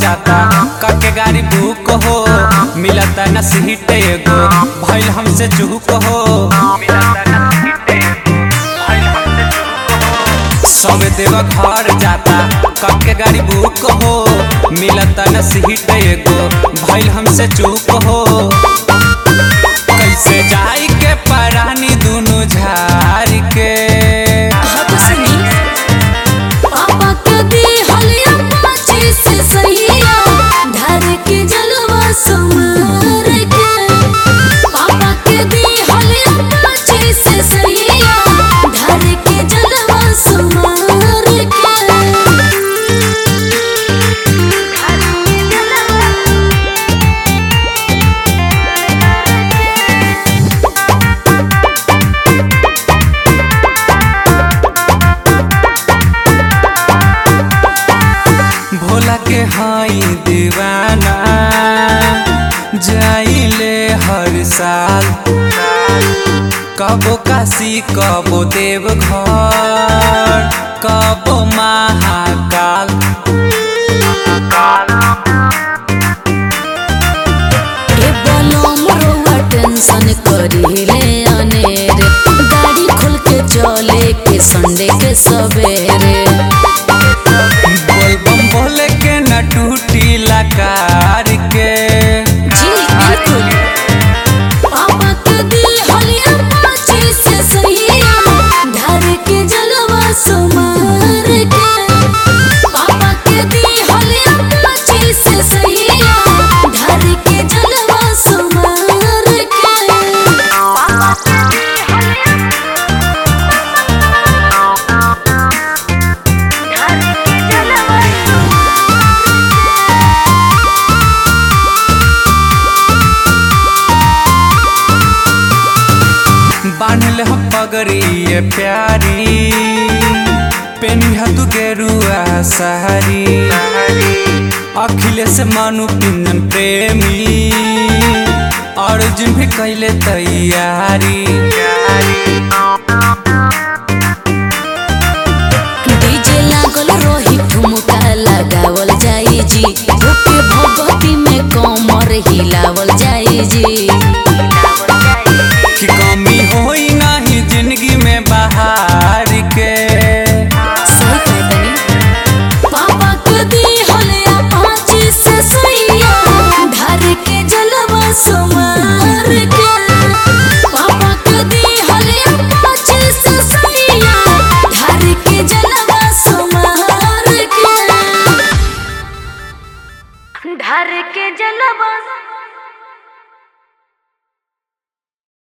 जाता कके गाड़ी बुक हो मिलता न सीट एगो भइल हमसे चूक हो सब देव घर जाता कके गाड़ी बुक हो मिलता न सीट एगो भइल हमसे चूक हो कैसे जाई के परानी दुनु झार के हाथ सुनी पापा के दी हलिया पाची से सहिया धर के जलवा समार के पापा के दी हलिया पाची से सहिया धर के जलवा समार के भोला के हाई दीवाना जाइले हर साल कबो काशी कबो देवघर कबो महाकाल ए बलम रोवा टेंशन करिले अनेरे गाड़ी खोल के चले के संडे के सवेरे बोल बम बोले के न टूटी लकार के जी बिल्कुल पापा के दी हलिया पाची से सहिया धर के जलवा सुमार के पापा के दी हलिया पाची से सहिया धर के जलवा सुमार के बांधल हम पगड़ी प्यारी पेनिहा तू गेरुआ सहारी अखिलेश मानु पिंजन प्रेमी अर्जुन भी कैले तैयारी डीजे लागल रही ठुमका लगावल जाई जी ओके भगवती में कमर हिलावल जाई जी कि कमी होई नहीं जिंदगी में बाहर के सही कहतनी पापा के दी हलिया पाँची से सैया धर के जलवा सुमार के पापा के दी हलिया पाँची से सैया धर के जलवा सुमार के धर के जलवा